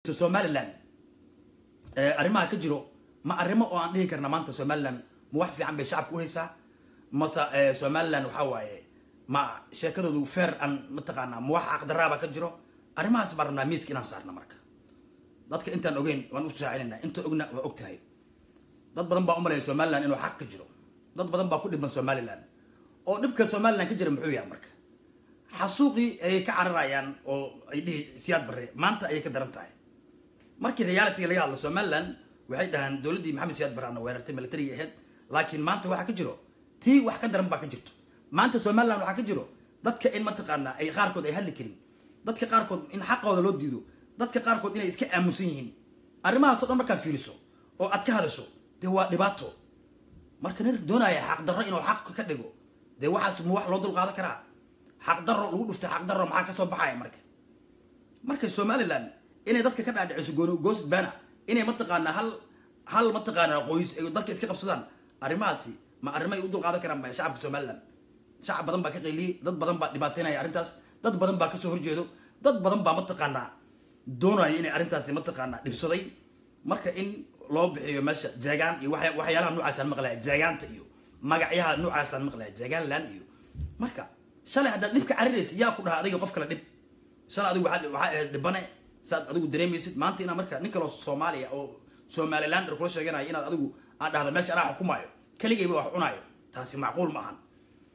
somalilan arrimaha ka jiro ma arrimo oo aan dhihi karna maanta somalilan ma wax fiican bay shacabka u haysaa mase somalilan waxaa waaye ma sheekadoodu feer aan mataqaanaa ma wax aqdaraaba ka jiro arrimahaas baan rabnaa miiska inaan saarna marka dadka intaan ogeyn waan u shaacinayna inta ogna waa og tahay dad badan baa umalaya somalilan inuu xaq ka jiro dad badan baa ku dhiban somalilan oo dhibka somalilan ka jira muxuu yahay marka xasuuqii ayay ka cararayaan oo ay dhihi siyaad barre maanta ayay ka daran tahay markii realityga laga hadlo somalilan waxay dhahaan dowladdii maxamed siyaad barre ana weerartay militariga ahayd laakiin maanta waxaa ka jiro tii wax ka daran baa ka jirto maanta somalilan waxaa ka jiro dadka in mataqaanaa ay qaarkood ay hadli karin dadka qaarkood in xaqooda loo diido dadka qaarkood inay iska aamusan yihiin arrimahaasoo dhan markaad fiiriso oo aad ka hadasho dee waa dhibaato marka nin doonaya xaqdarro inuu xaq ka dhigo dee waxaas ma wax loo dulqaadan karaa xaqdarro lagu dhuftay xaqdarro maxaa kasoo baxaya marka marka somalilan inay dadka ka dhaadhiciso goosid baana inay mataqaanaa hal hal mataqaanaa qoys ay dalka iska qabsadaan arrimahaasi ma arrimay u dulqaadan karaan ba shacabka somalilan shacab badan baa ka qayliyey dad badan baa dhibaateynaya arrintaas dad badan baa kasoo horjeedo dad badan baa mataqaanaa doonaya inay arrintaasi mataqaanaa dhibsaday marka in loo bixiyo meesha jeegaan iyo waxyaalaha noocaasaan maqlaya jeegaanta iyo magacyaha noocaasaan maqlaya jeegaan laan iyo marka shalay haddaad dhibka cariraysa yaa ku dhaha adiga qof kale dhib shalay adigu waxaa ahayd dhibane saad adigu dareemaysid maanta inaa marka nin kaloo soomaaliya oo somalilander kula sheeganaya inaad adigu aad dhahda meesha anaa xukumaayo keligayba wax cunaayo taasi macquul ma ahan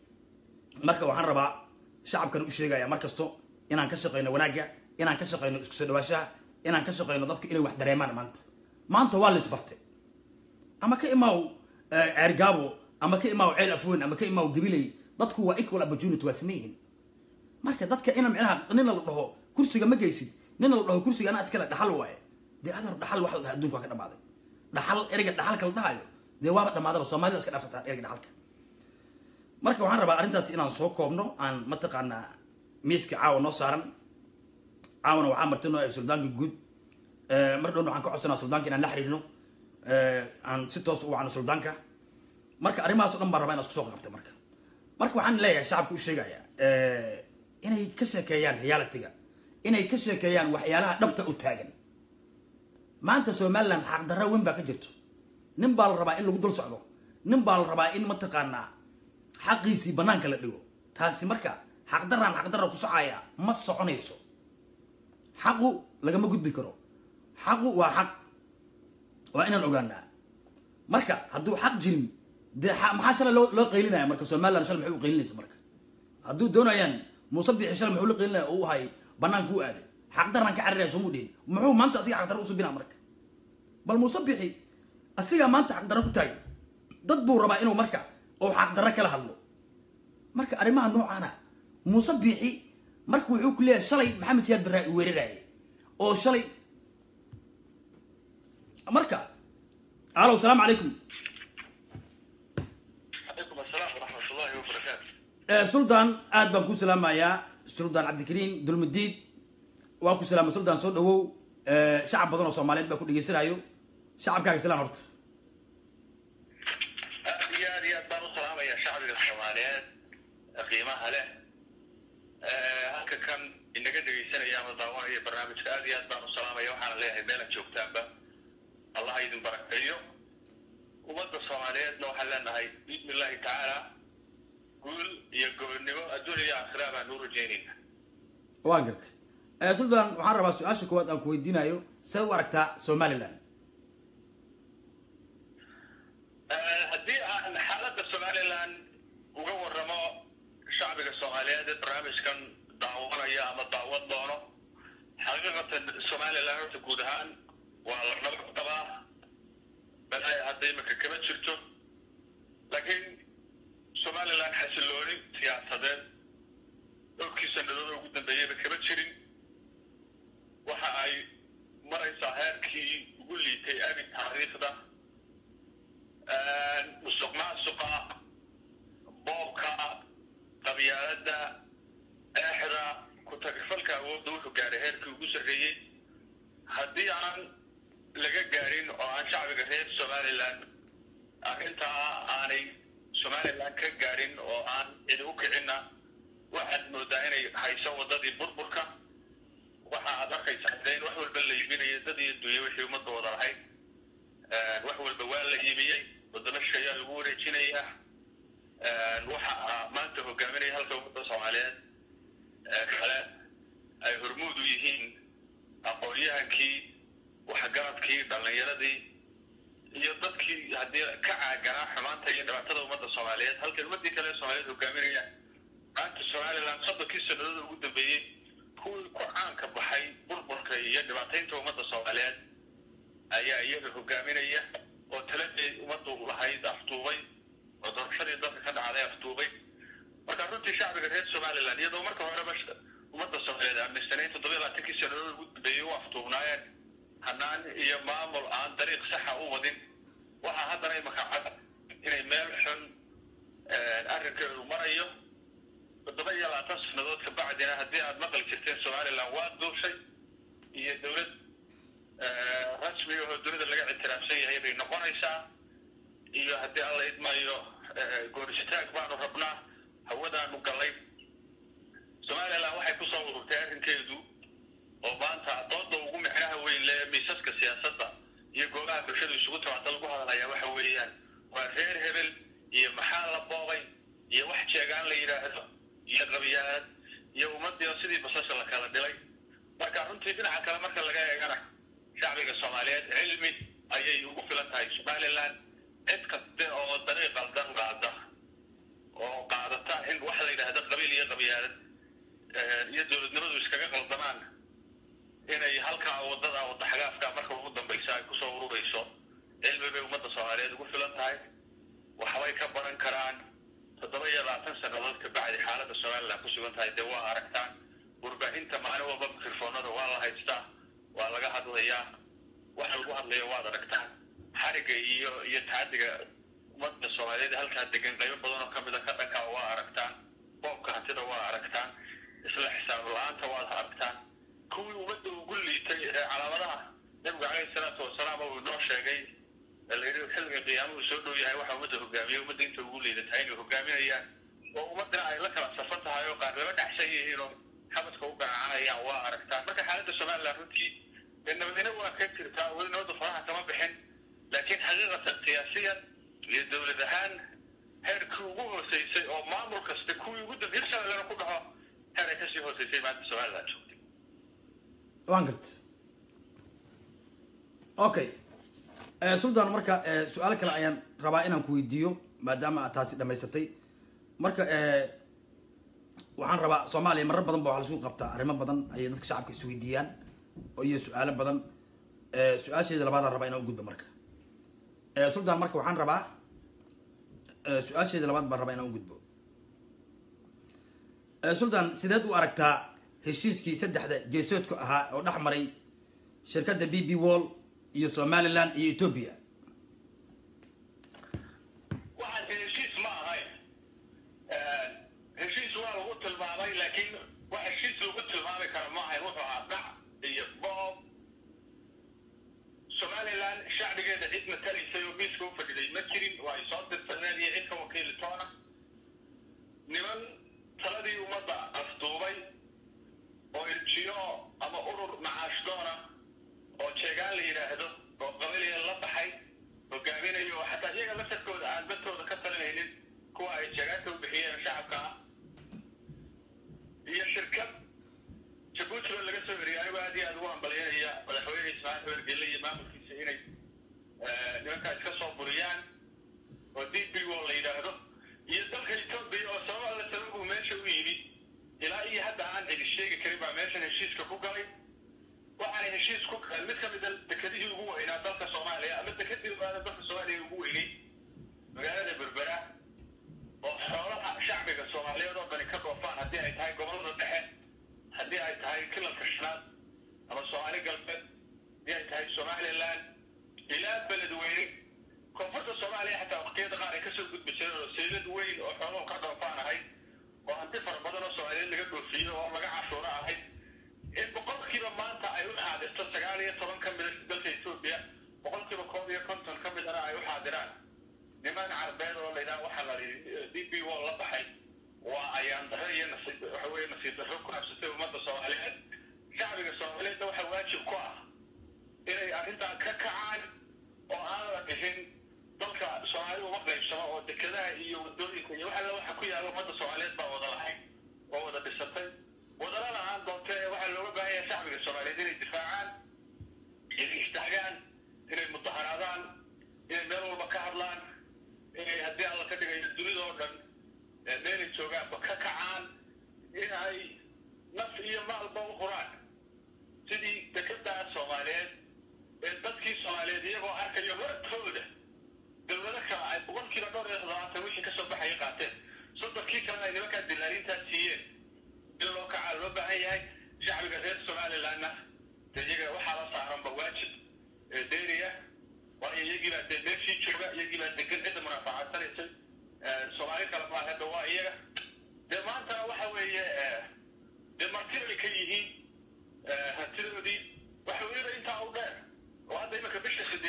marka waxaan rabaa shacabkan u sheegaya mar kasto inaan ka shaqayno wanaagga inaan ka shaqayno isku soo dhawaashaha inaan ka shaqayno dadka inay wax dareemaan maanta maanta waa la isbartay ama ka imaaw ceergaabo ama ka imaaw ceel afweyn ama ka imaaw gabiley dadku waa equal opportunity waa same yihiin marka dadka ina micnaha nina la dhaho kursiga ma geysid nina la dhaho kursiga anaa iskale dhaxal waaye dee adeer dhaxal wax la dhaha adduunka waa ka dhamaaday dhaxal ereyga dhaxalka la dhahayo dee waaba dhamaadaba soomaalida iska dhafataan ereyga dhaxalka marka waxaan rabaa arrintaas inaan soo koobno aan mataqaanaa miiska caawa noo saaran caawana waxaa marti noo suldaanka guud mar dhowna waxaan ka codsanaa suldaanka inaan la xiriirno aan si toos u wacno suldaanka marka arrimahaas o dhan baan rabaa inaan isku soo qabtay marka marka waxaan leeyahay shacabka u sheegaya inay ka sheekeeyaan realityga inay ka sheekeeyaan waxyaalaha dhabta u taagan maanta somalilan xaqdarra weyn baa ka jirto nin baa la rabaa in lagu dul socdo nin baa la rabaa in mataqaanaa xaqiisii banaanka la dhigo taasi marka xaqdaraan xaqdarra ku socaya ma soconayso xaqu lagama gudbi karo xaqu waa xaq waa inaan ogaanaa marka hadduu xaq jirin dee maxaa shalay loo loo qaylinaya marka somalilan shalay maxay u qaylinaysa marka hadduu doonayaan muuse bixi shalay muxuu la qaylinaya oo u hay banaanka u aaday xaqdaraan ka cariraya soo mu dhihin muxuu maanta asiga xaqdarra usubinaa marka bal muuse bixi asigaa maanta xaqdarra ku taagay dad buu rabaa inuu marka oo xaqdarra kala hadlo marka arrimaha noocaana muuse biixi marka wuxuu ku leeyahay shalay maxamed siyaad barraa i weeraraaye oo shalay marka alo salaamu calaykum calaykum asalaam waraxmat ullahi wabarakaatu suldaan aad baan ku salaamayaa suldaan cabdikariin dulmudiid waa ku salaama suldaan soo dhawow shacab badan oo soomaaliyeed baa ku dhegeysanayo shacabkaaga islaan horta aad iyo aad iyo aad baan u salaamaya shacbiga soomaaliyeed qiimaha leh halka kan inaga dhegeysanaya ama daawanaya barnaamijka aad iyo aad baan u salaamaya waxaana leeyahay meelaad joogtaanba allah ha idin barakeeyo ummadda soomaaliyeedna waxaan leenahay biidni illahi tacaala guul iyo gobonnimo adduun iyo aakhira baan u rajeynayna waan gartay suldaan waxaan rabaa su-aasha koowaad aan ku weydiinayo see u aragtaa somalilan haddii aan xaaladda somalilan uga waramo shacbiga soomaaliyeed ee barnaamijkan daawanaya ama daawad doono xaqiiqatan somalilan horta guud ahaan waa la nabad qabaa balay hadda imika kama jirto laakiin somalilan xasilooni siyaasadeed dhowrkii sanadooda ugu dambeeyeyba kama jirin waxa ay maraysaa heerkii ugu liitay abi taariikhda musuq maasuqa boobka qabyaaladda eexda ku-tagfalka awoodda wuxuu gaaray heerkii ugu sarreeyey haddii aan laga gaarin oo aan shacbiga reer somalilan arrintaa aanay somalilan ka gaarin oo aan cidi u kicinna waxaad moodaa inay hayso waddadii burburka waxa aad arkaysaa de in wax walba la iibinayo aqoon-yahankii waxgaradkii dhallinyaradii iyo dadkii haddii ka caaganaa xumaanta iyo dhibaatada ummadda soomaaliyeed halkay ummadii kale soomaaliyeed hogaaminayaan maanta somaliland soddonkii sannadood ugu dambeeyey kuwii ku caanka baxay burburka iyo dhibaataynta ummadda soomaaliyeed ayaa iyaga hogaaminaya oo taladii ummaddu lahayd afduubay oo doorashadii dalka ka dhacday afduubay marka runtii shacbiga reer somaliland iyadoo marka horeba ummadda soomaaliyeed aaminsanayn toddobiya labaatankii sannadood ugu dambeeyey u afduubnaayeen hanaan iyo maamul aan dariiq saxa u wadin waxaa haddana imaka cad inay meel xun arrinkeedu marayo toddoba iyo labaatan sannadood ka bacdina haddii aad maqli jirteen somaliland waa duushay iyo dowlad rasmi ahoo dunida laga ictiraafsan yahay bay noqonaysaa iyo haddii alla idmayo gooristag baanu rabnaa hawadaanu gallay somaliland waxay kusoo ururtay arrinkeedu oo maanta dooda ugu micnaha weyn le miisaska siyaasadda iyo goobaha bulshadu isugu timaado lagu hadalhayaa waxa weeyaan waa reer hebel iyo maxaa la boobay iyo wax jeegaan la yidhaahdo iyo qabiyaanad iyo ummadii sidii basasha la kala dhilay marka runtii dhinaca kale marka laga eegana shacbiga soomaaliyeed cilmi ayay ugu filan tahay somaliland cid kaste oo dariiq qaldan qaada oo qaadata in wax la yidhaahdo qabiil iyo qabiyaanad iyo dowladnimadu iskaga qaldamaan inay halkaa wadada wada xagaafka marka ugu dambaysa ay kusoo ururayso cilmi bay ummadda soomaaliyeed ugu filan tahay waxbay ka baran karaan toddoba iyo labaatan sannadood ka bacdi xaaladda somaliland ku sugan tahay dee waa aragtaan warbaahinta maalin walba mikrofoonada waa la haystaa waa laga hadlayaa waxa lagu hadlaya waad aragtaan xariga iyo iyo tacadiga ummadda soomaaliyeed halkaa degan qaybo badan oo kamid a ka dhankaa waa aragtaan boobka hantida waa aragtaan isla xisaab la-aanta waad aragtaan kuwii ummadda ugu liitay ee calaamadaha nabigu caleyhi salaatu wasalaam uu inoo sheegay layidhi xilliga qiyaamuhu soo dhow yahay waxa ummadda hogaamiyay ummadda inta ugu liidatahay inay hogaaminayaan oo ummaddana ay la kala safan tahay oo qaar laba dhexsan yihiin oo xabadka u garacanayaan waa aragtaan marka xaaladda somaliland runtii dee nabadina waa ka jirtaa weli nabadda faraha kama bixin laakiin xaqiiqatan siyaasiyan iyo dowlad ahaan heerkii ugu hooseysay oo maamul kasta kuwii ugu dambe hirshabeellena ku dhaco heer ay kasii hooseysay maanta somaliland joogtay waan garta okay sultan marka su-aal kale ayaan rabaa inaan ku weydiiyo maadaama aad taasi dhamaysatay marka waxaan rabaa soomaaliya marar badan ba waxa laisku qabtaa arrimo badan ayay dadka shacabka isweydiiyaan iyo su-aalo badan su-aasheeda labaadaan rabaa inaan u gudbo marka sultan marka waxaan rabaa su-aasheeda labaad baan rabaa inaan u gudbo sultan sideed u aragtaa heshiiskii saddexda geesoodka ahaa oo dhex maray shirkadda b b wall iyo somaliland iyo ethoobia waxaase heshiis ma ahayn heshiis waa lagu tilmaamay laakiin wax heshiis lagu tilmaami karo ma ahayn wuxuu ahaa dhac iyo boob somaliland shacbigeeda cid matalaysay oo miiska u fadhiday ma jirin waa ay soo dirsadeen iyo cid ka wakiili toona niman taladii ummadda afduubay oo iljiyo ama urur macaashdoona oo jeegaan la yidhaahdo oo qabiliya la baxay hogaaminayo oo xataa iyaga laftarkooda aan dadkooda ka talinaynin kuwa ay jeegaanka u bixiyeen shacabka ah iyo shirkad jabuuti oo laga soo heriyay anigu aad iyo aad ugu hambalyanaya madaxweyne ismaaciil xeer gelle iyo maamulkiisa inay nimankaa iska soo buriyaan oo d b o la yidhaahdo iyo dalka etoobiya oo sabab alla sababuu meesha u yimid ilaa iyo hadda aan cidi sheegi karin baa meeshan heshiiska ku galay waxaanay heshiis ku galeen mid ka mid a dekedihii ugu weynaa dalka soomaaliya ama dekedii ugaada dalka soomaaliya ugu weynay magaalada berbera oo xoolaha shacbiga soomaaliyeed oo dhani ka dhoofaan haddii ay tahay gobolada dhexe haddii ay tahay kilalka shanaad ama soomaali galbeed haddii ay tahay somaliland ilaa beledweyne koonfurta soomaaliya xataa waqtiyada qaar ay kasoo gudbi jireen oo seylad weyn oo xooluhu ka dhoofaan ahayd oo hanti fara badan oo soomaaliyeed laga dhoofiyo oo laga cashuuro ahayd in boqolkiiba maanta ay u xaadirto sagaal iyo toban ka mida dalka etoobiya boqolkiiba koob iyo konton ka midana ay u xaadiraan niman carbeed oo laydhaha waxaa la d b wall la baxay waa ayaan darro iyo nasiib waxa weeye nasiib darro ku habsatay ummadda soomaaliyeed shacbiga soomaaliyeedna waxaa waajib ku ah inay arrintan ka kacaan oo aan la dhihin dalka soomaali uma qaybsamo oo dekedaha iyo wadooyinka iyo waxa waxa ku yaalla ummadda soomaaliyeed baa wada lahayd oo wada dhisatay wadana la-aan doonte waxaa looga baahan yahay shacbiga soomaaliyeed inay difaacaan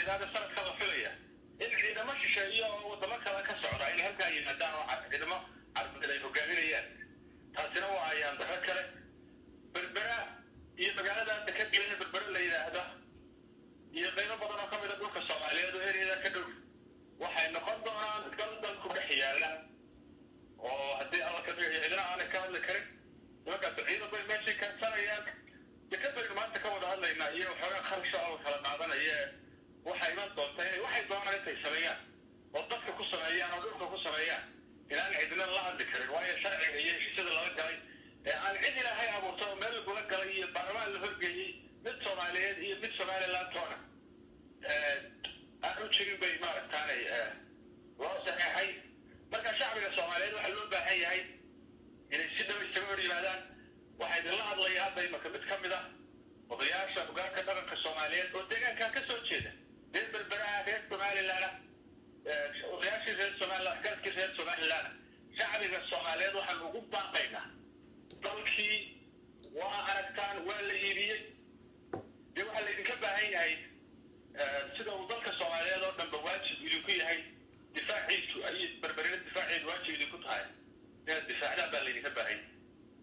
yidhahda sanadka la filaya in ciidamo shisheeye oo wadamo kale ka socda inay halkaa yimaadaan oo ciidamo carbeed ay hogaaminayaan taasina waa ayaan daro kale berbera iyo magaalada hadda ka gelina berbera la yidhaahda iyo qaybo badan oo ka mid a dhulka soomaaliyeed oo ereyada ka dhow waxay noqon doonaan dal dalku dhex yaalla oo haddii alla ka dhigayo cidina aanay ka hadli karin nimankaas ciidan bay meeshii keensanayaan dekad baynu maanta ka wada hadlaynaa iyo waxoogaa kharasha oo kala qaadanaya waxay iman doonta inay waxay doonaan intay sameeyaan oo dadka ku sameeyaan oo dhulka ku sameeyaan inaan cidina la hadli karin waayo sharciga iyo heshiisyada lala galay ee aan cid ilaahay abuurta oo meel lagula galay iyo baarlamaan la horgeeyey mid soomaaliyeed iyo mid somaliland toona aan u jirin bay maaragtaanay loo saxeexay marka shacbiga soomaaliyeed waxaa loo baahan yahay inay si dhaba isaga hor yimaadaan waxaa idinla hadlaya hadda imaka mid ka mid ah odayaasha hogaanka dhaqanka soomaaliyeed oo deegaankan ka soo jeeda reer berberaha reer somaliland odayaashii reer somaliland galkii reer somaliland shacbiga soomaaliyeed waxaan ugu baaqaynaa dalkii waa aragtaan waa la iibiyey dee waxaa laydinka baahan yahay sida uu dalka soomaaliyeed oo dhanba waajib idinku yahay difaaciisu ayay berberina difaaceedu waajib idinku tahay inaad difaacdaan baa laydinka baahan yahay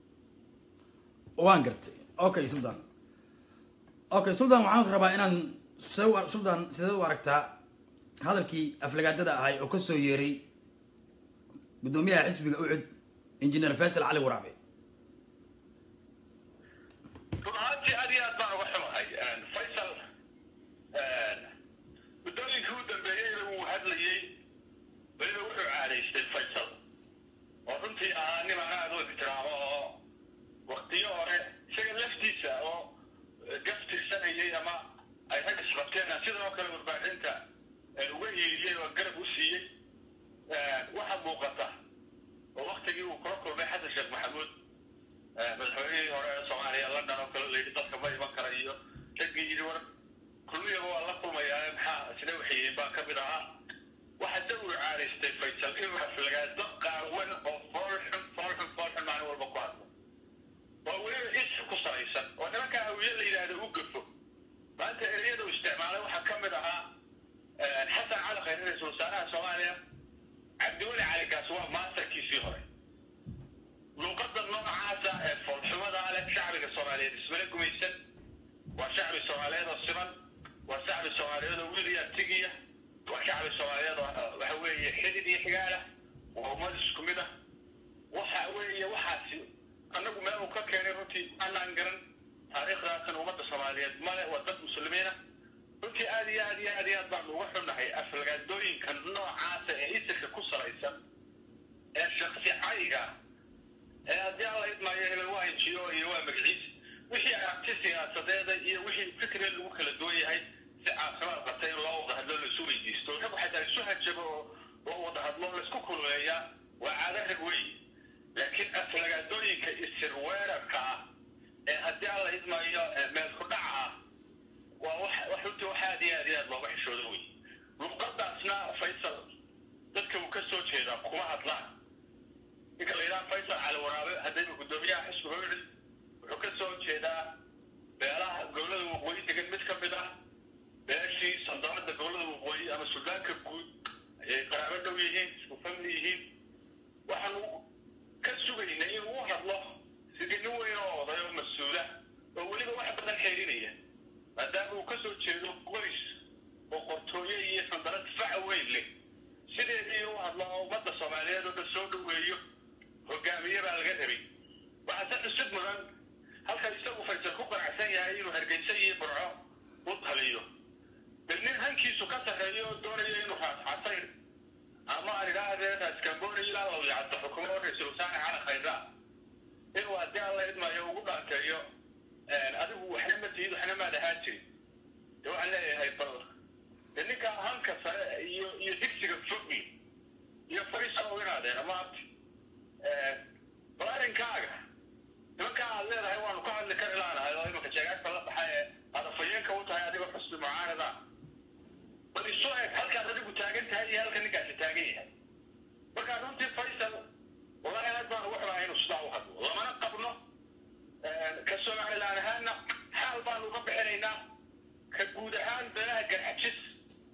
waan gartay okay sultan okay sultan waxaan rabaa inaan se sultan sidee u aragtaa hadalkii aflagaadada ahay oo ka soo yeeray guddoomiyaha xisbiga ucud injineer faysal cali waraabe run ahaantii aad iyo aad baan uga xumahay faysal muddooyinkii u dambeeyeyna wuu hadlayey weliba wuxuu caadaystay faysal oo runtii ahaa niman aad u ixtiraamo oo waktiyo hore isaga laftiisa oo gaftirsanayay ama ay rag isqabteen sidoo kale warbaahinta uga hiiliyey oo garab u siiyey waxa muuqata oo waktigii uu kula kulmay xasan sheekh maxamuud madaxweynihii hore ee soomaaliya london oo kale layidhi dalka ma iman kara iyo raggii yidhi war kulliyaba waa la kulmayaa maxaa sida waxyihiin baa ka mid ahaa waxa da uu caadaystay faysal inuu aflagaado qaawan oo foolxun foolxun foolxun maalin walba ku hadlo oo weliba is ku salaysan oo nimankaa hawiye la yidhaahdo u gafo maanta ereyada uu isticmaalay waxaa ka mid ahaa xasan cali khayr ra-iisul wasaaraha soomaaliya cabdiweli cali gaas waa maastarkiisii hore luuqada noocaasa ee foolxumada leh shacbiga soomaaliyeed ismala gumaysan waa shacbi soomaaliyeed oo siman waa shacbi soomaaliyeed oo wiil iyo artigiya waa shacbi soomaaliyeed oo waxa weeye xidid iyo xigaala waa ummad isku mid ah waxa weeye waxaasi annagu meel uu ka keenay runtii anaan garan taariikhdaatan ummadda soomaaliyeed male waa dad muslimiina runtii aad iyo aad iyo aad iyo aad baan uga xunnahay aflagaadooyinka noocaasa ee isirka ku salaysan ee shaksi cayga ee haddii alla idmaayo hebel waa injiyo iyo waa magaciis wixii aragti siyaasadeeda iyo wixii fikriga lagu kala duwan yahay si caafimaad qabta in loo wada hadlo laisu weydiisto rag waxay tahay isu hajabo oo loo wada hadlo laisku kulmeeyaa waa caado rag wey laakiin aflagaadooyinka isir weerarka ah ee haddii alla idmaayo meel ku dhaca ah waa wax wax runtii wax aad iyo aad iyo aad looga xishoodo wey luqadaasna faysal dadka uu ka soo jeedaa kuma hadlaan ninka la yidhaha faysal cali waraabe haddayba guddoomiyaha xisbiga yidhi wuxuu ka soo jeedaa beelaha gobolada waqooyi degan mid ka mid ah beeshii sandaarada gobolada waqooyi ama suudaanka guud ayay qaraabo dhow yihiin isku famli yihiin waxaanu ka sugaynay inuu u hadlo sidii nin weyn oo oday oo mas-uula oo weliba wax badan xeerinaya maadaama uu ka soo jeedo qoys oo qortooye iyo sandarad faca weyn leh sideedii inuu hadlo oo ummadda soomaaliyeed oo dhan soo dhoweeyo hogaamiye baa laga rabay waxaa se cusub mudan halka isagu faysal ku qanacsan yahay inuu hargeysa iyo burco u taliyo bal nin hankiisu ka sarreeyo oo doonayo inuu raasxasayr ama aan idhaahdee raaskambooni ilaa law yacdo xukumo oo ra-iisul wasaare cali khayraa inuu haddii alla idmayo ugu dhaanteeyo adigu waxna ma tihid waxna maad ahaan jirin dee waxaan leeyahay bal dee ninka hanka sare iyo iyo digsiga fogmi iyo fariisa oo inaadeen ama abti bal arrinkaaga nimankaa aad leedahay waanu ka hadli kari laanahay oo imanka jeegaagta la baxay ee aad afayeenka u tahay adigoo xusbi mucaarada bal isu eg halkaad adigu taagan tahay iyo halka ninkaasi taagan yahay markaa runtii faysal wallahi aad baan ugu xumahay inuu sidaa u hadlo lamana qabno ka somalilaan ahaanna xaal baanu uga bixinaynaa ka guud ahaan beelaha garxajis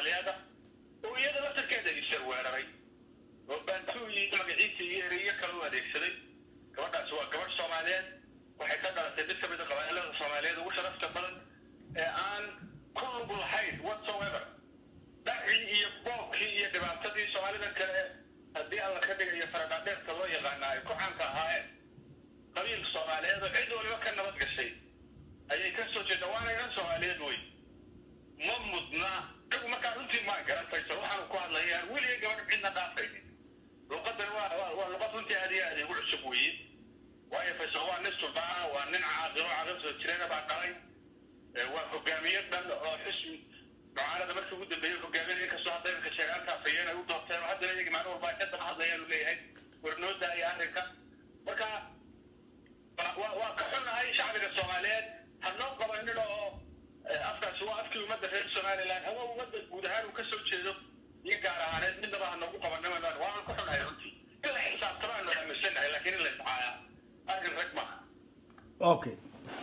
soomaaliyeed ah oo iyada laftarkeeda isar weeraray oo baantuu iyo magaciisa iyo ereyo kale u adeegsaday gabadhaasi waa gabadh soomaaliyeed waxay ka dhalatay mid ka mid a qabaa'ilada soomaaliyeed ugu sharafta badan ee aan ku lug lahayn whatsoever dhacii iyo boobkii iyo dhibaatadii soomaalida kale haddii alla ka dhigayo faradhaadheerka loo yaqaana ay ku caanka ahaayeen qabiil soomaaliyeed oo cid waliba ka nabad gashay ayay ka soo jeeda waana inan soomaaliyeed wey ma mudna iyagu markaa runtii maa garan faysal waxaanu ku hadlayaan weliga gabadh cidna dhaafaynin luqadan waa waa waa luqad runtii aad iyo aad igu cusub weeye waayo faysal waa nin suldaana waa nin caaqilo caqil soo jirana baa dhalay waa hogaamiye dhan oo xisbi mucaarada markii ugu dambeeyey hogaamiyada inkastoo hadda imika sheegaantaas ayeen ay u doorteen oo haddana iyaga maalin walba ay ka daba hadlayaanu leeyahay warnooda iyo arrinka marka waa waa ka xunahay shacbiga soomaaliyeed ha noo qabanin oo afkaasi waa afkii ummadda reer somaliland ama ummadda guud ahaan uu ka soo jeedo iyo gaar ahaaneed midnaba ha noogu qabanima waana ka xunahay runtii in la xisaabtama aanu aaminsanahay laakiin in la iscaaya arrin rag maaha okay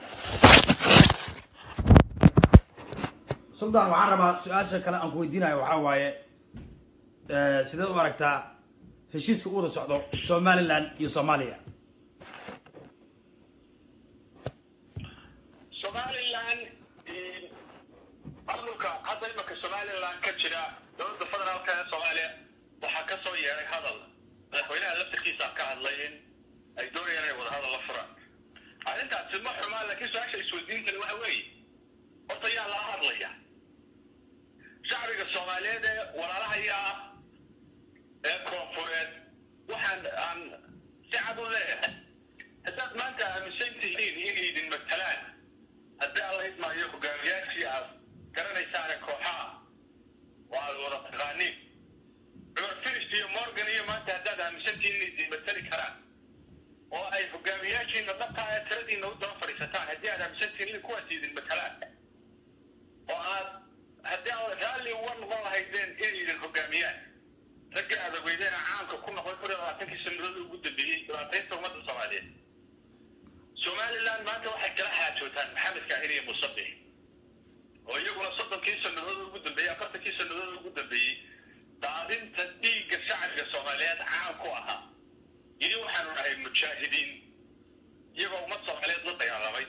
suldan waxaan rabaa su-aasha kale aan ku weydiinayo waxaa waaye sideed u aragtaa heshiiska u wada socdo somaliland iyo soomaaliya somaliland maamulka hadda imaka somaliland ka jira dowladda federaalka ee soomaaliya waxaa ka soo yeeray hadal madaxweynaha laftarkiisa ka hadlay in ay doonayaan inay wada hadal la furaan arrintaasi ma xumaa laakiin su-aasha isweydiintani waxa weeye horta yaa lala hadlaya shacbiga soomaaliyeed ee walaalahaya ah ee koonfureed waxaan aan si cad u leeyahay haddaad maanta aaminsan tihiin inay idin matalaan haddii alla idmaayo hogaamiyaashii aad garanaysaane kooxaha oo aad wada taqaaniin cumar firish iyo morgan iyo maanta haddaad aaminsan tihiin inay idin matali karaan oo ay hogaamiyaashiina dhabtaa ee tiradiina u daba fadhiisataan haddii aad aaminsan tihiin in kuwaas idin matalaan oo aad haddii aad raalli uga noqon lahaydeen inay idin hogaamiyaan ragga aad ogeydeena caamka ku noqday kun iyo labaatankii sanadooda ugu dambeeyey dhibaataynta ummadda soomaaliyeed somaliland maanta waxay kala xaajootaan maxamed kaahir iyo musabix oo iyaguna soddonkii sanadooda ugu dambeeyey afartankii sanadooda ugu dambeeyey daadinta dhiigga shacbiga soomaaliyeed caan ku ahaa yidhi waxaanu nahay mujaahidiin iyagoo ummad soomaaliyeed la dagaalamay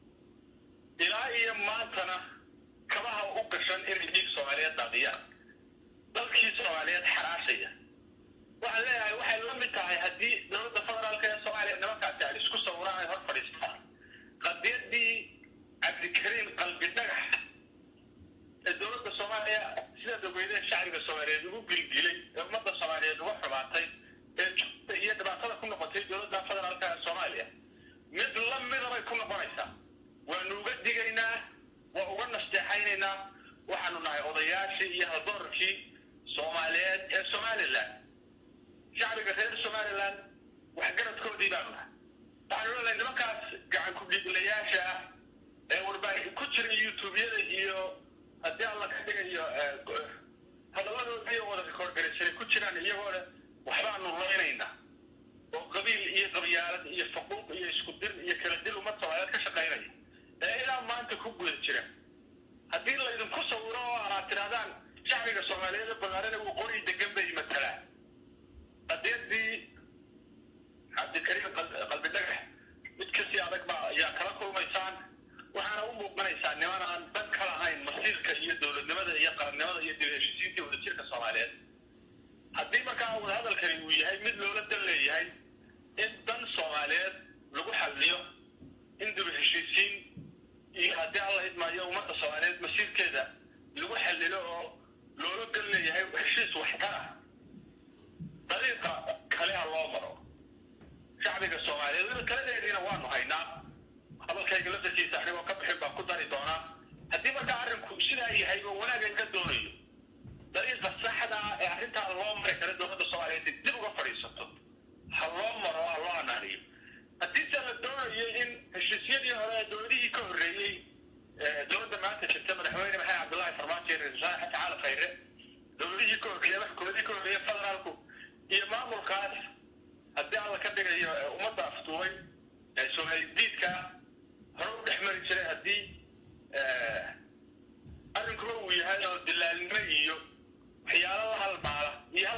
ilaa iyo maantana kabaha u gashan inay dhiig soomaaliyeed daadiyaan dalkii soomaaliyeed xaraashaya waxaan leeyahay waxay la mid tahay haddii dowladda federaalka ee soomaaliya nimankaasi ay isku sawiraan ay hor fadhiistaan qadiyadii cabdikariim qalbi dhagax ee dowladda soomaaliya sidaad ogeydeen shacbiga soomaaliyeed ugu gilgilay ee ummadda soomaaliyeed uga xumaatay ee jubta iyo dhibaatada ku noqotay dowladda federaalka ee soomaaliya mid la mida bay ku noqonaysaa waanu uga digaynaa waa uga nasteexaynaynaa waxaanu nahay odayaashii iyo haldoorkii soomaaliyeed ee somaliland shacbiga reer somaliland waxgaradkoodii baanu nahay waxaanu leenahay nimankaas gacan ku-dhiiglayaasha ah ee warbaahin ku jira youtubeyada iyo haddii alla ka dhigayo hadalladoodii wada rekoorgaraysanay ku jiraan iyagoo leh waxbaanu laynaynaa oo qabiil iyo qabyaalad iyo faquuq iyo isku dir iyo kala dil ummad soomaaliyeed ka shaqaynaya ee ilaa maanta ku guda jira haddii laydinku sawiro oo aad tidhahdaan shacbiga soomaaliyeed ee banaanana waqooyi degan bay matalaan qadiyadii cabdikariim qalbi dhagax mid kasii adag baa ayaa kala kulmaysaan waxaana u muuqanaysaa niman aan dan ka lahayn masiirka iyo dowladnimada iyo qarannimada iyo dib heshiisiinta wadajirka soomaaliyeed haddii markaa wadahadalkani uu yahay mid loola dan leeyahay in dan soomaaliyeed lagu xalliyo in dib heshiisiin iyo haddii alla idmaayo ummadda soomaaliyeed masiirkeeda lagu xallilo oo loola dan leeyahay heshiis waxtar ah dariiqa kale ha loo maro shacbiga soomaaliyeed wada taladeediina waanu haynaa hadalkayga laftarkiisa anigoo ka bixin baan ku dari doonaa haddii markaa arrinku sidaa yahay oo wanaaga ka doonayo dariiqa saxda ah ee arrintaa loo mari kara dowladda soomaaliyeed dib uga fadhiisato ha loo maro ha loo anaaniyo haddiise la doonayo in heshiisyadii hore ee dowladihii ka horreeyey dowladda maanta jirta madaxweyne maxamed cabdullaahi farmaajo iyo ra-iisul wasaare xasan cali khayre dowladihii ka horreeya maxkumadii ka horreeya federaalku iyo maamulkaas haddii alla ka dhigayo ummadda aftuubay ee soomaali diidka hore u dhex mari jiray haddii arrinkuba uu yahay oo dilaalnimo iyo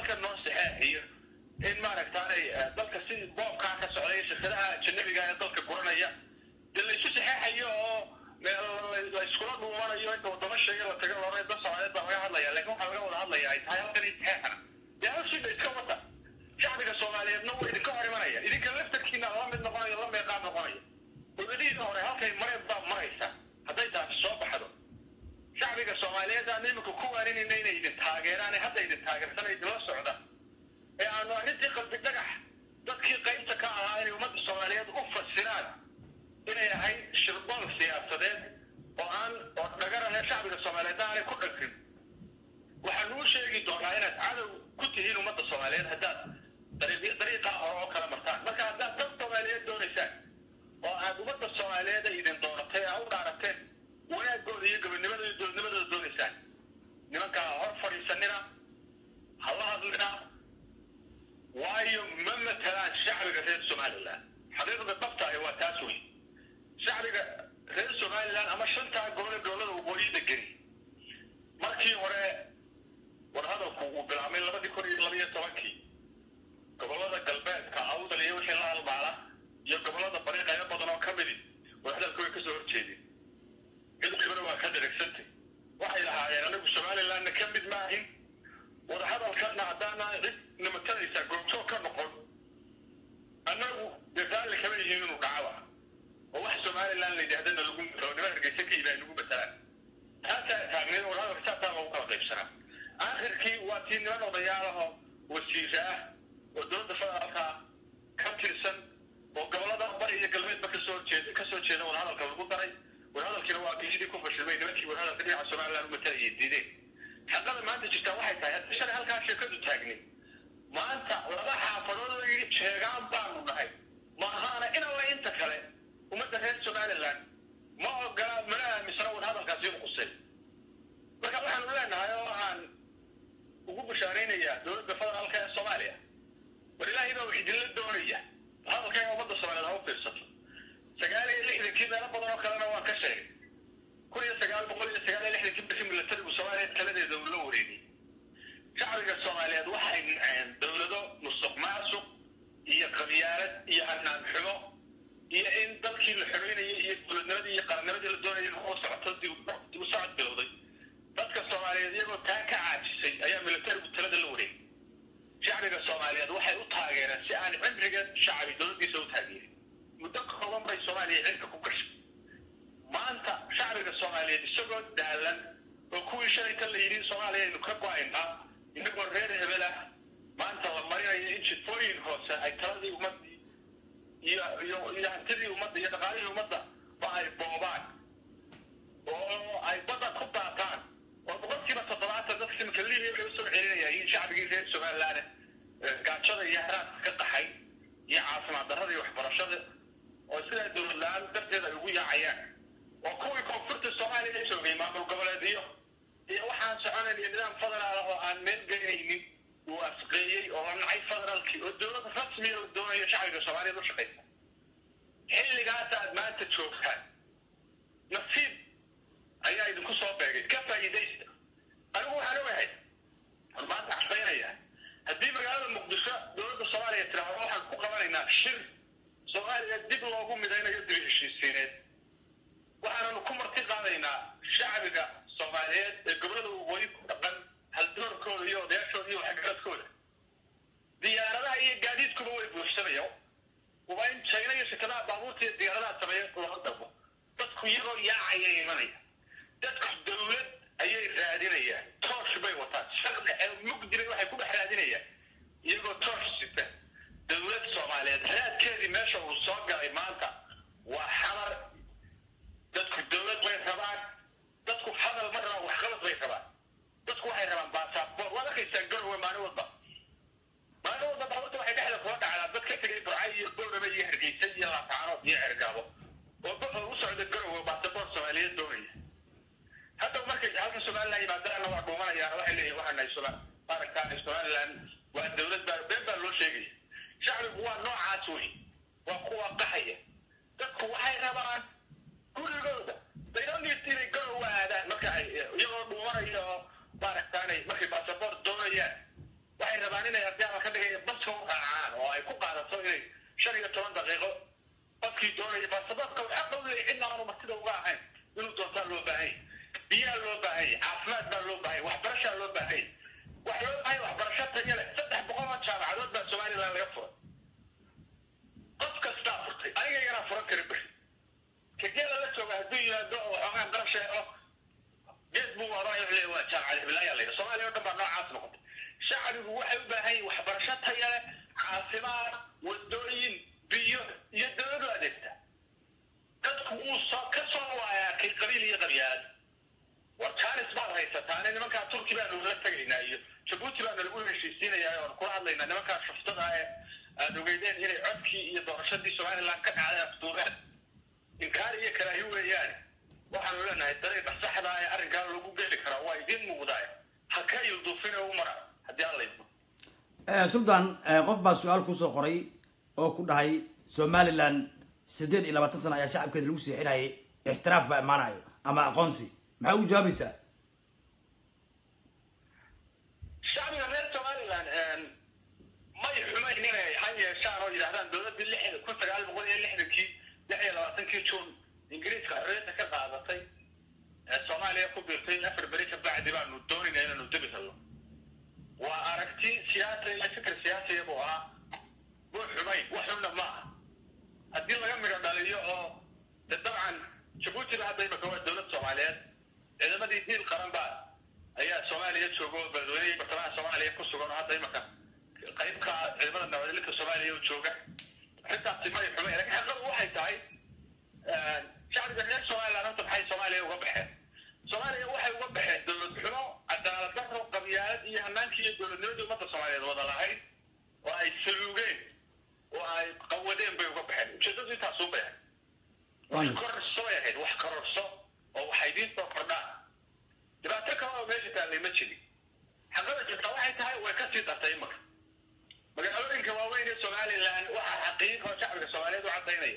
halkan noo saxeexiyo in maaragtaanay dalka si boobkaa ka socday shirkadaha ajanabiga ee dalka guranaya dee laysu saxeexayo oo la iskula dhuumanayo inta wadamo sheega la taga loona dad soomaaliyeed baa laga hadlaya laakiin waxaa laga wada hadlaya ay tahay halkan in saxeexana dee hawshiina iska wada shacbiga soomaaliyeedna waa idinka hor imanaya idinka laftarkiina la mid noqonayo la meeqaam noqonayo wadadihiina hore halkay mareen baa maraysa hadday taasi soo baxdo shacbiga soomaaliyeed aan iminka ku waaninayna inay idin taageeraan ee hadda idin taageersan idinla socda ee aanu arrintii qalbi dhagax dadkii qaybta ka ahaa inay ummadda soomaaliyeed u fasiraan inay ahayd shirbool siyaasadeed oo aan oo dhagarane shacbiga soomaaliyeed aanay ku dhagrin waxaan uu sheegi doonaa inaad cadow ku tihiin ummadda soomaaliyeed haddaad dariiqaa hore oo kala martaan marka haddaad dad soomaaliyeed doonaysaan oo aad ummadda soomaaliyeed ay idin dooratay aa u dhaarateen wanaagooda iyo gobonimada iyo dowladnimadooda doonaysaan nimankaa hor fadhiisanina hala hadlina waayo ma matalaan shacbiga reer somalilan xaqiiqda dhabta ahi waa taas wey shacbiga reer somalilan ama shantaa gobole gobolada waqooyida geli markii hore warhadalku uu bilaabmay labadii kun iyo labaiyo tobankii gobolada galbeedka awdal iyo wixii la halmaala iyo gobolada bari qaybo badan oo ka midi warhadalka way kasoo horjeedeen cid walibana waa ka dheregsantay waxay lahaayeen anigu somalilandna ka mid maahin wadahadalkana haddaana cid nimatanaysaa goobjoog ka noqon annagu dee raalli kama yihiin inuu dhacaba oo wax somaliland la yidhahdana lagu matalo nima hargeysa ka yidhaha lagu matalaan taasaa taagneed wadahadalka saasaa loogu kala qaybsanaa aakhirkii waa tii niman odayaalaho wasiira ah oo dowladda federaalka ka tirsan oo gobolada bari iyo galbeedba kasoo jeeda kasoo jeeda wadahadalka lagu daray wadahadalkiina waa kiisidii ku fashilmay nimankii wadahadalka dhinaca somaliland u matalaya diideen xaqada maanta jirtaa waxay tahay haddii shalay halkaa sheekadu taagnay maanta laba xaafadood oo yidhi jeegaan baanu nahay ma ahaana in alla inta kale ummadda reer somaliland ma ogola mana aaminsana wadahadalkaasi inu qusay marka waxaanu leenahay oo aan ugu bashaaraynayaa dowladda federaalka ee soomaaliya war ilaahay baa wax idinla doonaya hadalka ee ummadda soomaaliyeed ha u fiirsato sagaal iyo lixdankii meelo badan oo kalena waan ka sheegay kun iyo sagaal boqol iyo sagaal iyo lixdankii markii milatarigu soomaaliyeed taladeeda uu la wareegay shacbiga soomaaliyeed waxay naceen dowlado musuq maasuq iyo qabyaalad iyo hanaan xumo iyo in dadkii la xoreynayo iyo dowladnimadii iyo qarannimadii la doonayay inuu socoto dib u socod bilowday dadka soomaaliyeed iyagoo taa ka caajisay ayaa milatarigu talada la wareegay shacbiga soomaaliyeed waxay u taageereen si aan cimriga shacbi dowladdiisa u taageerin muddo kooban bay soomaaliya cirka ku gashay maanta shacbiga soomaaliyeed isagoo daalan oo kuwii shalayta la yidhi soomaaliya aynu ka go-aynaa inagoo reer hebel ah maanta la marinayo in jifooyin hoose ay taladii ummaddii iyo iyo iyo hantidii ummadda iyo dhaqaalihii ummadda ba ay boobaan oo ay badda ku daataan oo boqolkiiba toddobaatan dadka imika libiya bay usoo celinayaan in shacbigii reer somaliland gaajada iyo haraadka ka qaxay iyo caafimaad darrada iyo waxbarashada oo sidaa dowlad la-aan darteed ay ugu yaacayaan oo kuwii koonfurta soomaaliya joogay maamul goboleedyo iyo waxaan soconayn iyo nidaam federaal ah oo aan meel geynaynin uu asqeeyey oo la nacay federaalkii oo dowlad rasmiya oo doonayo shacbiga soomaaliyeed u shaqaysa xilligaas aad maanta joogtaan nasiib ayaa idinku soo beegay ka faa'iidaysta anigu waxaan ogahay war maanta caddaynaya haddii magaalada muqdisho dowladda soomaaliya tiraahdo waxaan ku qabanaynaa shir soomaaliya dib loogu midaynayo dib heshiisiineed waxaananu ku marti qaadaynaa shacbiga soomaaliyeed ee gobolada waqooyi ku dhaqan haldoorkooda iyo odayaashooda iyo waxgaradkooda diyaaradaha iyo gaadiidkuba way buuxsanayaan waa in china iyo shirkadaha baabuurta iyo diyaaradaha sameeya looga dalbo dadku iyagoo yaacaya imanaya dadku dowlad ayay raadinayaan toosh bay wataan shaqda ee mugdibay waxay ku dhex raadinayaan iyagoo toosh sita dowlad soomaaliyeed raadkeedii meesha uu soo galay maanta waa xamar dadku dowlad bay rabaan dadku hadal ma rabaan waxqabad bay rabaan dadku waxay rabaan baasaboor waad arkaysaan garowe maalin walba maalin walba baabuurta waxay dhexda kula dhacdaa dad ka tegay burcay iyo boorame iyo hargeysa iyo laataanood iyo cergaabo oo oo u socda garowe baasaboor soomaaliyeed doonaya hadda markay halka somaliland yimaadaana waa dhuumanayaan waxay leeyihin waxaa nahay soma maaragtaa somaliland toban daqiiqo qofkii doonaya baasaboorka waxaa qawlaya cidna aanu martida uga ahayn inuu doontaa loo baahanya biyaa loo baahanya caafimaad baa loo baahanya waxbarashaa loo baahanya wax loo baahanya waxbarasho taya leh saddex boqol oo jaamacadood baa somaliland laga furay qof kastaa furtay anigaygana furan kara beri kageela la jooga hadduu yimaado oo waxoogaa qarash helo geed buu wadaa waa jaamacad hiblaayaa layidha soomaaliya o dhan baa noocaas noqotay shacbigu waxay u baahan yihin waxbarasho taya leh caafimaad wadooyin biyo iyo dawladu adeegta dadku uu soo ka soo waayaa kay qabiil iyo qabyaad war jaanis baad haysataane nimankaa turki baanu la tegaynaa iyo jabuuti baanu lagu heshiisiinayaa oon kula hadlaynaa nimankaa shuftada ee aad ogeydeen inay codkii iyo doorashadii somaliland ka dhacday afduubeen inkaar iyo karaahi weeyaane waxaanu leenahay dariiqa saxda ee arrinkaa lagu geli karaa waa idiin muuqdaay ha ka ilduufine u mara haddii alla idmo sultan qof baa su-aal kusoo qoray oo ku dhahay somaliland siddeed iyo labaatan sano ayaa shacabkeeda lagu seexinayay ixtiraaf baa imaanayo ama aqoonsi maxaa ugu jawaabaysaa shacbiga reer somaliland may xumayn inay ha yeeshaan oo yidhahdaan dowladdii lix kun sagaal boqol iyo lixdankii lix iyo labaatankii juun ingiriiska xorriyadda ka qaadatay ee soomaaliya ku biirtay afar beri ka bacdi baanu doonayna inaanu debi helno waa aragti siyaasa iyo fikir siyaasiya buu ahaa buu xumayn wax xunna ma aha haddii laga midho dhaliyo oo de dabcan jabuutiba hadda imaka waa dowlad soomaaliyeed ciidamadii diil qaran baa ayaa soomaaliya jooga oo beledweyne bartamaha soomaaliya ku sugan oo hadda imaka qaybka ciidamada nabadgelinta soomaaliya u jooga arrintaasi may xumayn laakiin xaqadu waxay tahay shacbiga reer somaliland horta maxay soomaaliya uga baxeen soomaaliya waxay uga baxeen dowlad xumo cadaalad daro qabyaalad iyo hanaankii iyo dowladnimadii ummadda soomaaliyeed wada lahayd oo ay saluugeen oo ay qawadeen bay uga baxeen ujeedadu intaasuu bay ahayd wax kororso bay ahayd wax kororso oo waxa idiin soo kordhaan dhibaato kale oo meesha taallay ma jirin xaqada jirta waxay tahay way ka sii dartay imaka magaalooyinka waaweyn ee somaliland waxaa xaqiiq oo shacbiga soomaaliyeed u caddaynaya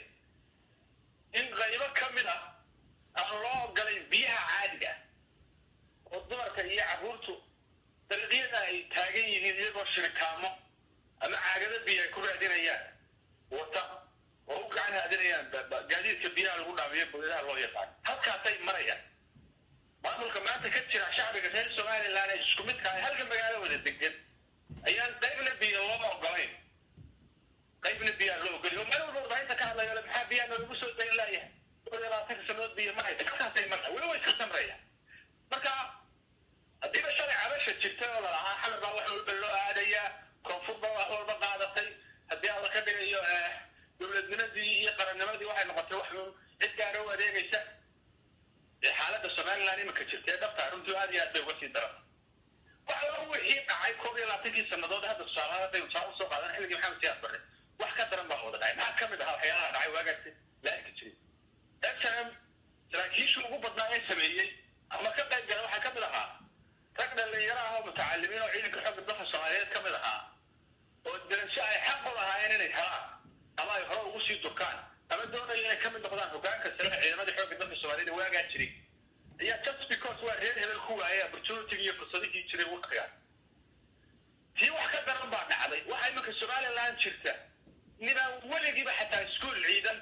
in qaybo ka mid ah aan loo ogolayn biyaha caadiga oo dumarka iyo carruurtu dariiqyada ay taagan yihiin iyagoo shirikaamo ama caagado biyo ay ku raadinayaan wata oo u gacan haadinayaan gaadiidka biyaha lagu dhaamiyo boyadaha loo yaqaan halkaasay marayaan maamulka maanta ka jira shacbiga reer somaliland ee isku midka ah halka magaalo wada degan ayaan qaybna biyo looma ogolayn qaybna biyaa loo ogolay oo meel walba warbaahinta ka hadlayo maxaa biyaa noogu soo dayn laayahay dhowr iyo labaatanka sanood biyo ma haysa halkaasay marna weli way iska samrayaan marka haddiiba shalay cabasha jirta oo lalahaa xamar baa wax walba loo aadayaa koonfur baa wax walba qaadatay haddii alla ka dhigayo dowladnimadii iyo qarannimadii waxay noqotay wax uun cid gaara u adeegaysa xaaladda somaliland imika jirta ee dhabtaa runtii aad iyo aad bay uga sii daran waxa wixii dhacay koob iyo labaatankii sannadood hadda tusaalaha hadday tusaale usoo qaadan xilligii maxamed siyaad barre wax ka daran baa wada dhacay maxaa ka mid ahaa waxyaalaha dhacay waagaasi la arki jiray snm saraakiishii ugu badnaa ee sameeyey ama ka qayb gala waxaa ka mid ahaa rag dhalinyaro ah oo mutacalimiin oo ciidanka xoogga dalka soomaaliyeed ka mid ahaa oo darasho ay xaq u lahaayeen inay helaan ama ay hore ugu sii durkaan ama doonayo inay ka mid noqdaan hogaanka sare ee ciidamadii xoogga dalka soomaaliyeed ee waagaa jiray ayaa just because waa reer hebel ku waayay opportunity iyo fursadihii jiray waqtigaas tii wax ka daran baa dhacday waxaa iminka somaliland jirta ninaan weligiiba xataa iskuol ciidan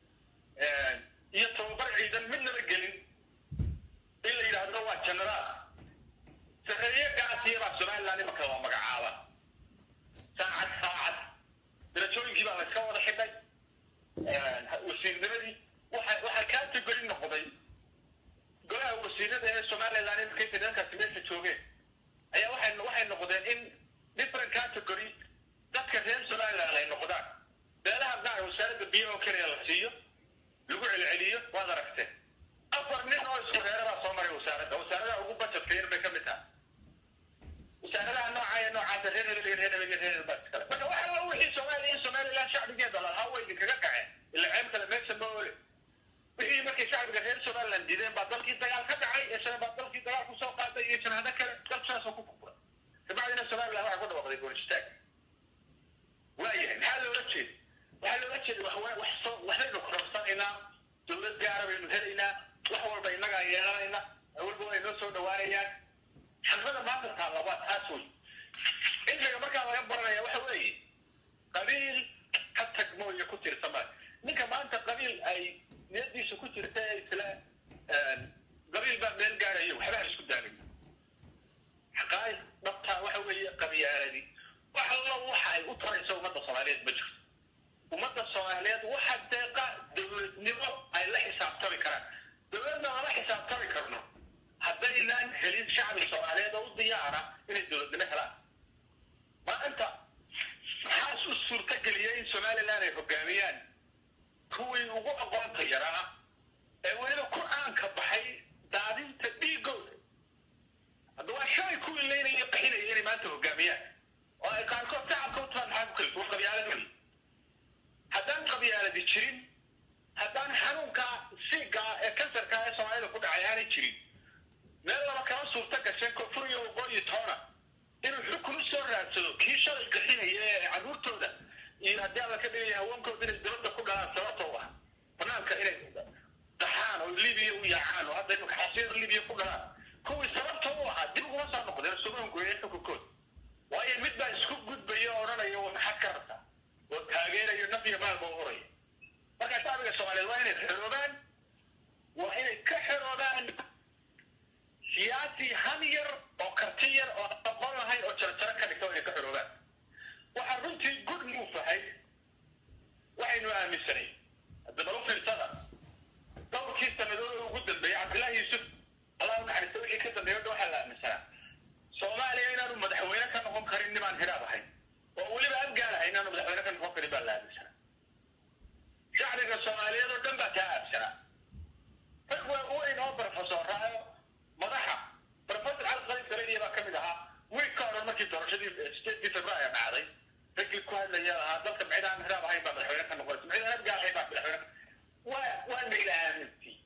iyo tababar ciidan midnaba gelin in la yidhaahdo waa generaal sareeye gaasiya baa somaliland imanka waa magacaaba saacad saacad darajooyinkii baa layska wada xidhay wasiirnimadii waxa waxaa category noqday golaha wasiirada ee somaliland iminka inta nimankaasi meesha joogeen ayaa waxay waxay noqdeen in different category dadka reer somaliland ay noqdaan beelaha qaar wasaaradda biyaha oo keliya la siiyo lagu celceliyo waad aragteen afar nin oo isku reera baa soo maray wasaaradda wasaaradaha ugu budgetka yar bay ka mid tahay wasaaradaha nooca ee noocaasa reer hebel iyo reer hebel iyo reer hebel baa iskale marka waxa waa wixii soomaaliya iyo somaliland shacbigeeda lalahaa way idinkaga kaceen ila ceeb kale meesha ma ole wixii markay shacbiga reer somaliland diideen baa dalkii dagaal ka dhacay isana baa dalkii dagaal kusoo qaaday iyo janaado kale dal saasoo ku kukuray kabacdina somaliland waxaa ku dhawaaqday goonistaag waayahay maxaa loola jeeda waxaa loola jeeda wax wax soo waxbaynu kororsanaynaa dowlad gaara baynu helaynaa wax walba innagaa yeelanayna walba way noo soo dhawaanayaan xaqada maanta taalla waa taas wey cilmiga markaa laga baranaya waxa weeye qabiil ka tag mooye ku tir haddii alla ka dhigaya haweenkooda inay dibadda ku dhalaan sababtoo ah banaanka inay daxaan oo libiya u yaacaan oo hadda imika xasiir libiya ku dhalaan kuwii sababta u ahaa dib uguma soo noqdeen sumaan gooyeen xukunkood waayo mid baa isku gudbaya oo odhanaya waa maxaad ka rabtaa oo taageerayo naf iyo maalba u horaya marka shacbiga soomaaliyeed waa inay xeroobaan waa inay ka xeroobaan siyaasi han yar oo karti yar oo aqoon lahayn oo jarjaro ka dhigta waa inay ka xeroobaan waxaa runtii good move ahayd waxaynu aaminsanay haddaba u fiirsada dhowrkii sanadood oo ugu dambeeyey cabdillaahi yuusuf allah u naxariista wixii ka dambeeya dha waxaa la aaminsanaa soomaaliya inaanu madaxweyne ka noqon karin nimaan hiraab ahayn oo weliba abgaalahay inaanu madaxweyne ka noqon karin baa la aaminsanaa shacbiga soomaaliyeed oo dhan baa taa aaminsanaa rag waa weyn oo barofesoraayo madaxa professor cali qalin galadiya baa ka mid ahaa wiil ka odhan markii doorashadii sideedii februaayo dhacday raggii ku hadlaya lahaa dalka micdaan hiraab ahayn baa madaxweyne ka noqonaysa micdaan abgaal ahayn baa madaxweyne waa waa mayla aamintii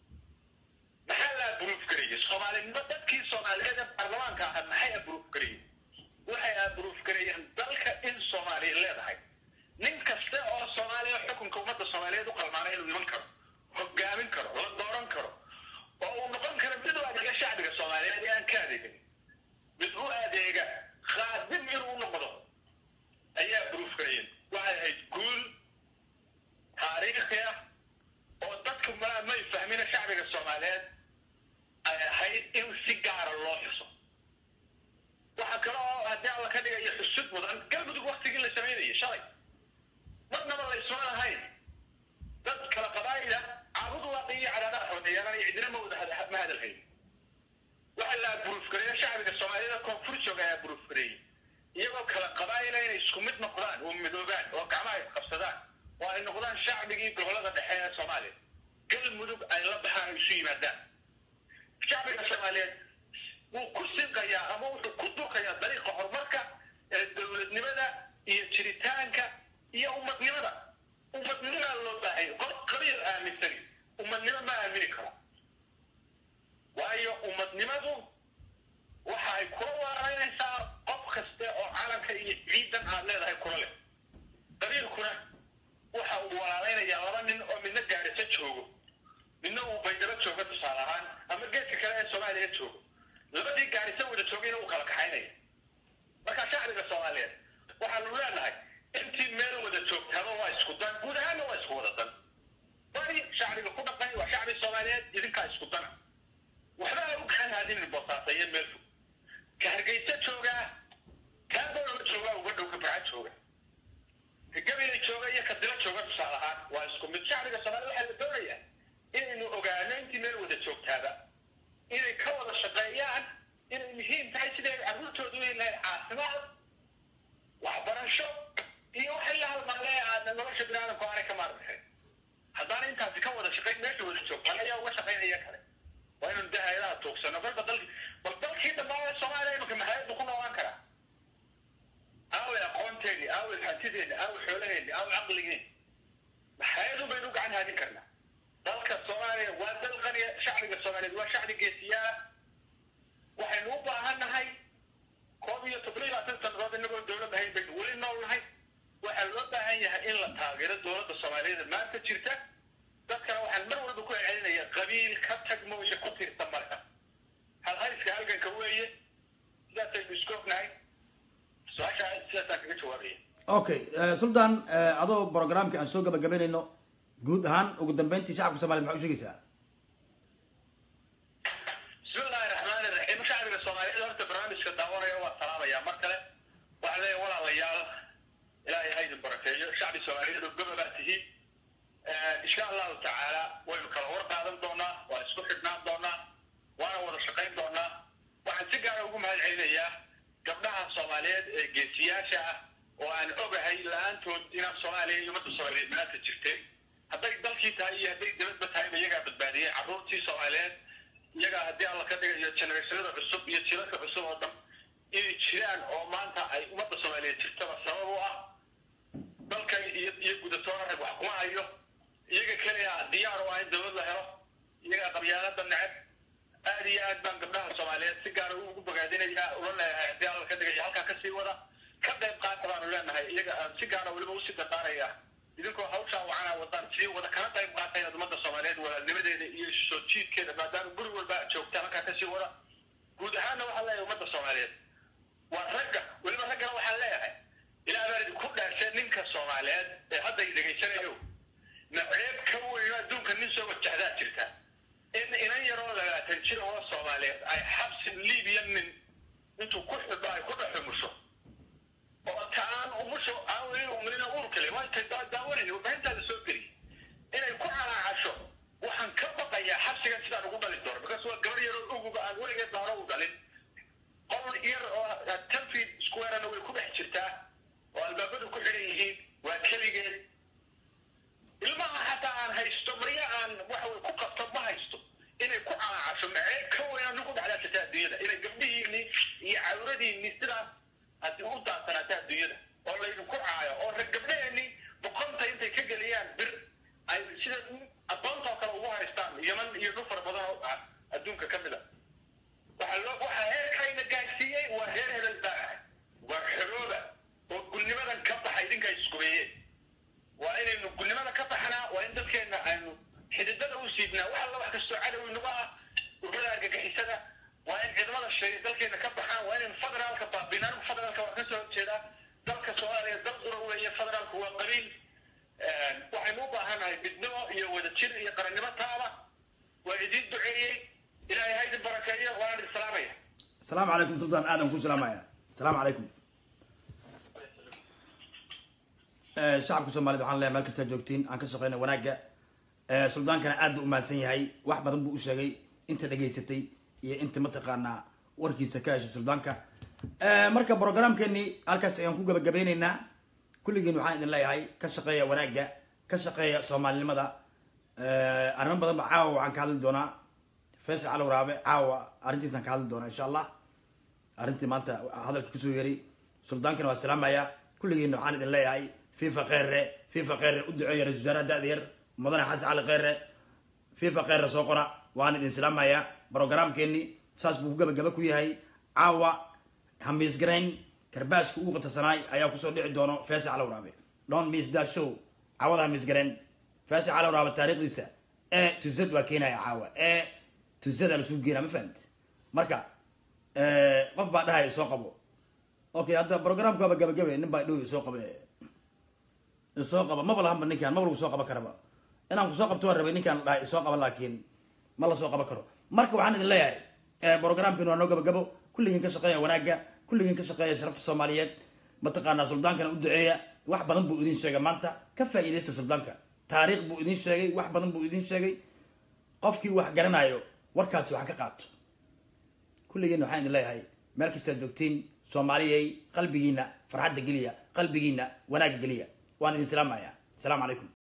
maxaa la abruuf garayay soomaalinimo dadkii soomaaliyeed ee baarlamaanka ahaa maxay abruuf garayeen waxay abruuf garayeen dalka in soomaaliya leedahay nin kasta oo soomaaliya xukunka ummadda soomaaliyeed u qalmaana inuu iman karo hogaamin karo la dooran karo oo uu noqon karo mid u adeega shacbiga soomaaliyeed ee aan ka adeegin mid u adeega khaadim inuu noqdo ayaa abruuf garayeen waxay ahayd guul taariikhi ah oo dadku ma may fahmina shacbiga soomaaliyeed ay ahayd in si gaara loo xuso waxaa kale oo haddii alla ka dhigayo xusud mudan galmudug waktigii la samaynayay shalay marnaba la isma lahayn dad kala qabaayila caabudu waa iyo cadaadaha xodeeyaan iyo cidina ma wada ma hadalhayn waxaa la aburuufgareeyo shacbiga soomaaliyeed koonfur jooga ayaa aburuufgareeyey iyagoo kala qabaayila inay isku mid noqdaan oo midoobaan oo gacmaha isqabsadaan oo ay noqdaan shacbigii gobolada dhexe ee soomaaliya galmudug ay la baxaan isu yimaadaan shacbiga soomaaliyeed wuu ku sinqayaa ama wuxuu ku durkayaa dariiqa horumarka ee dowladnimada iyo jiritaanka iyo ummadnimada ummadnimadaa loo baahaya qof qabiil aaminsani ummadnimo ma aamini karo waayo ummadnimadu waxa ay kula waaraynaysaa qof kaste oo calanka iyo ciidan aad leedahay kula leh qabiilkuna waxa uu walaalaynayaa laba nin oo midna gaarisa joogo midna uu baydhabo joogo tusaale ahaan ama geedka kale ee soomaaliya joogo labadii gaarisa wada joogayna uu kala kaxaynaya marka shacbiga soomaaliyeed waxaanu leenahay intii meel wada joogtaaba waa isku dan guud ahaanna waa isku wada dan bari shacbiga ku dhaqay waa shacbi soomaaliyeed idinkaa isku dana waxba ha u gacan haadinin boosaasayo meel fog ka hargeysa joogaa kaa dowlada joogaa uga dhow ka baca jooga ka gabayla jooga iyo ka dilo jooga tusaale ahaan waa isku mid shacbiga soomaaliya waxaa la doonayaa inaynu ogaano intii meel wada joogtaaba inay ka wada shaqeeyaan inay muhiim tahay siday carruurtoodu inay lahayd caafimaad waxbarasho iyo waxay la halmaale aadna nolosha biniaadamku aanay ka maarmaxin haddaana intaasi ka wada shaqayn meesha wada joogtaan ayaa uga shaqaynaya kale waa inaynu de hay-adaha tuugsano kolba dalki bal dalkii dhammaan soomaaliya imanka maxayadu ku noolaan karaa aaway aqoonteeni aaway hantideeni aaway xoolaheeni aaway caqligeeni maxayadu baynu gacan haadin karnaa dalka soomaaliya waa dal qaniya shacbiga soomaaliyeed waa shacbi geesiyaa waxaynu u baahannahay koob iyo toban iyo labaatan sannadood inagoo dowlad ahayn baynu weli nool nahay waxaa loo baahan yahay in la taageero dowladda soomaaliyeed maanta jirta dadkana waxaan mar walba ku celcelinaya qabiil ka tag mooye ku tiirta marka halhayska halganka weeye sidaasaynu isku ognahay su-aashaa sidaasaan kaga jawaabaya okay sultan adoo programkii aan soo gabagabaynayno guud ahaan ugu dambeyntii shacabka somaliyed maxaa u sheegaysaa bismi illaahi raxmaani raxiim shacbiga soomaaliyeed horta barnaamijka daawanaya waa salaamaya mar kale waxaa leeyahay walaalayaal ilaahay ha idin barakeeyo shacbi soomaaliyeed oo gobobaa tihiin insha allahu tacaala waynu kala war qaadan doonaa waa isku xidhnaan doonaa waana wada shaqayn doonaa waxaan si gaara ugu mahad celinayaa gabdhaha soomaaliyeed ee geesiyaasha ah oo aan ogahay la-aantood inaan soomaaliya iyo ummadda soomaaliyeed maanta jirteen hadday dalkii tahay iyo hadday dibadba tahayba iyagaa badbaadiyey carruurtii soomaaliyeed iyagaa haddii alla ka dhigayo generationada cusub iyo jilalka cusub oo dhan inay jiraan oo maanta ay ummadda soomaaliyeed jirtaba sabab u ah dalka iyo iyo gudatoona rag wax kuma hayo iyaga keliya diyaar u ah in dowlad la helo iyagaa qabyaalada neceb aad iyo aad baan gabdhaha soomaaliyeed si gaara ugu bogaadinaya ula leeyahay haddii alla ka dhigayo halkaa kasii wada ka qayb qaata baanu leenahay iyaga aan si gaara weliba usii dardaaraya idinkoo hawshaa wacanaa wadaan sii wada kana qayb qaatay inaad ummadda soomaaliyeed walaalnimadeeda iyo soo jiidkeeda maadaama guri walba aad joogtaan halkaa kasii wada guud ahaanna waxaan leeyahay ummadda soomaaliyeed waa ragga weliba raggana waxaan leeyahay ilaa baan idinku dhaashay ninka soomaaliyeed ee hadda i dhegaysanayo naceeb ka weyn adduunka nin soo wajahdaa jirta in inan yaroo labaatan jir oo soomaaliyeed ay xabsi libiya nin intuu ku xidho ay ku dhaxumusho oo taan umusho aan weli umrina uurkale waa intay daawanayni warbaahintaada soo geliy inay ku calaacasho waxaan ka baqayaa xabsigan sidaan ugu dhalin doono because waa gabar yaroo uguba aan weligeed hore u dhalin qol yar oo tanfi squarena way ku dhex jirtaa oo albaabadu ku xidhan yihiin waa keligeed ilmaha xataa aan haysto marya aan waxa way ku qabto ma haysto inay ku calaacasho macee ka weyn anigu dhacdaa jirta adduunyada inay gabdhihiinni iyo cawradiinni sidaas haddii u daasanaata adduunyada oo laydinku caayo oo rag gabdhaheenni boqonta intay ka geliyaan bir ay sida addoonta oo kale ugu haystaan yaman iyo dhul fara badan oo ah adduunka ka mid a waxaa loo waxaa heerkayna gaadhsiiyey waa heer hebel baa waa xorooba oo gulnimadan ka baxa idinka iskubeeyeen waa inaynu gulnimada ka baxnaa waa in dadkeenna aynu xididada u siidnaa wax alla wax kastoo cadow inagu ah ururada argagixisada waa in ciidamada sheegay dalkeena ka baxaan waa inaynu federaalka baabinaan federaalka waa kasoo horjeedaa dalka soomaaliya dal dura weeye federaalku waa qabiil waxaynu u baahannahay midnimo iyo wadajir iyo qarannimo taaba waa idiin duceeyey ilaahay ha idin barakeeyo waana idin salaamaya asalaamu calaykum sultan aadan ku salaamaya asalaamu calaykum shacabka soomaaliyed waxaan leeyahay meel kastaa joogtiin aan ka shaqeyna wanaagga suldaankana aad buu umahadsan yahay wax badan buu u sheegay inta dhegaysatay iyo inta mataqaanaa warkiisa ka heshay suldaanka marka programkeeni halkaas ayaan ku gabagabeyneynaa kulligiin waxaan idin leeyahay ka shaqeeya wanaagga ka shaqeeya soomaalinimada arrimo badan ba caawa waxaan ka hadli doonaa faysal cali waraabe caawa arrintiisaan ka hadli doonaa insha allah arrintii maanta hadalka kusoo yeray suldaankana waa salaamaya kulligiin waxaan idin leeyahay fifa kheyre fifa kheyre u duceeya ra-isul wasaaraha da-da yar mudane xasan cali kheyre fifa kheyre soo qora waan idin salaamaya brogramkeeni saas buu ku gabagaba ku yahay caawa hamiisgarayn karbaashka ugu qatasanaay ayaa kusoo dhici doono faysal cali waraabe don miss that show caawada hamiisgarayn faysal cali waraabe taariikhdiisa e to z waa keenaya caawa e to z aa lasugu geenaa ma fahamti marka qof baa dhahaya soo qabo okay hadda programka waaba gabagabe nin baa dhow soo qabe soo qaba maba lahanba ninkaan maba lagu soo qaban karaba inaan kusoo qabto waa rabay ninkaan dhahay soo qaba laakiin ma la soo qaban karo marka waxaan idin leeyahay programkin waa noo gabagabo kulligiin ka shaqeeya wanaagga kulligiin ka shaqeeya sharafta soomaaliyeed mataqaanaa suldaankana u duceeya wax badan buu idin sheegay maanta ka faa'iidaysta suldaanka taariikh buu idin sheegay wax badan buu idin sheegay qofkii wax garanayo warkaasi wax ka qaato kulligiin waxaan idin leeyahay meel kastaa joogtiin soomaaliyay qalbigiina farxadda geliya qalbigiina wanaagga geliya waan idin salaamaya asalaamu calaykum